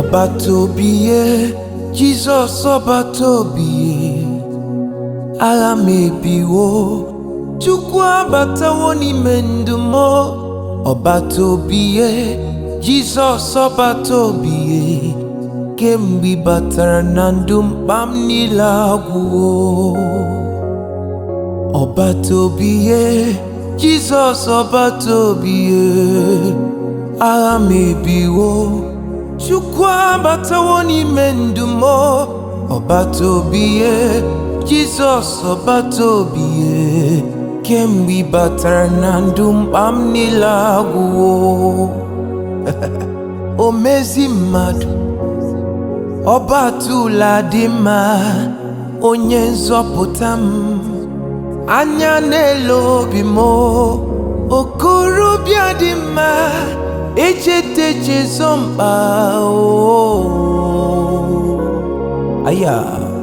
ọbata obi ye jizọs ọbata obi ye agha m ebiwo chukwu abatawo n'ime ndụ m ọbata obi ye jizọs ọbata obi ye kemgbe ị batara na ndụ mkpa m niile agwụwo ọbata obi ye jizọs ọbata obi ye agha m ebiwo chukwu abatawo n'ime ndụ m ọbata obi ye jizọs ọbata obi ye kemgbe ị batara na ndụ mkpa m niile agwụwo o mezi mmadụ ọbatụla dị mma onye nzọpụta m anya n'elu obi m okorobịa dị mma echetechezo mkpa o aya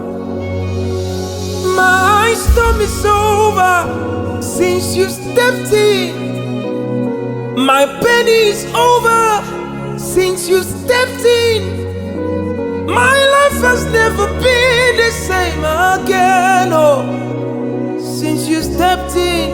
My storm is over since you stepped in. My pain is over since you stepped in. My life has never been the same again. Oh, since you stepped in.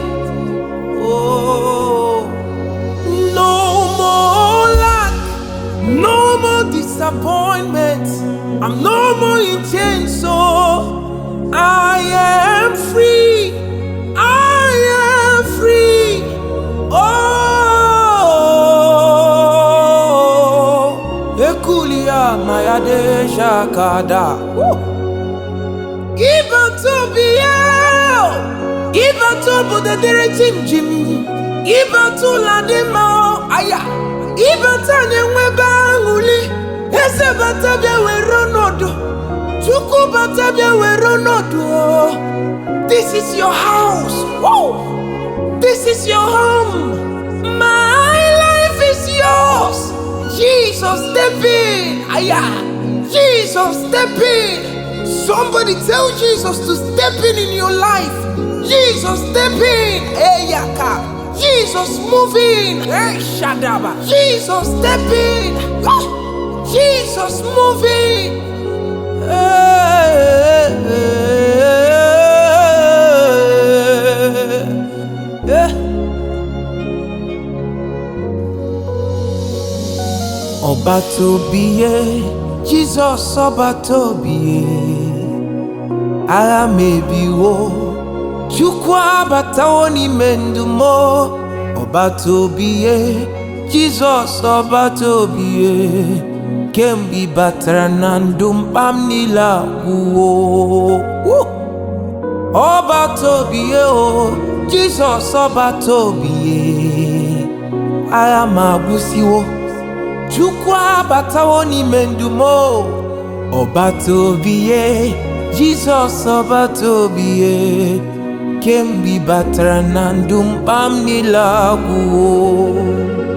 Oh, no more lack, no more disappointment. I'm no more in chains. So I am free. I am free. Oh, Ekulia Mayade Shakada. Iba to be out. Iba to Budadere Jim Jim. Iba to Ladima. Aya. Iba Tanya Webanguli. Eze Batabia Weronodo. Chukwu Batabia Weronodo. This is your house. Whoa. This is your home. My life is yours. Jesus, step in. Aya. Jesus, step in. Somebody tell Jesus to step in in your life. Jesus, step in. Eyaka. Jesus, move in. Hey, Shadaba. Jesus, step in. Ah, Jesus, move in. Hey, hey, ọbata obi ye jizọs ọbata obi ye agha m ebiwo chukwu abatawo n'ime ndụ m ọbata obi ye jizọs ọbata obi ye kemgbe ị batara na ndụ mkpa m niile agwụwo Woo! ọbata obi ye o jizọs ọbata obi ye agha m agwụsiwo chukwu abatawo n'ime ndụ m ọbata obi ye jizọs ọbata obi ye kemgbe ị batara na ndụ mkpa m niile agwụwo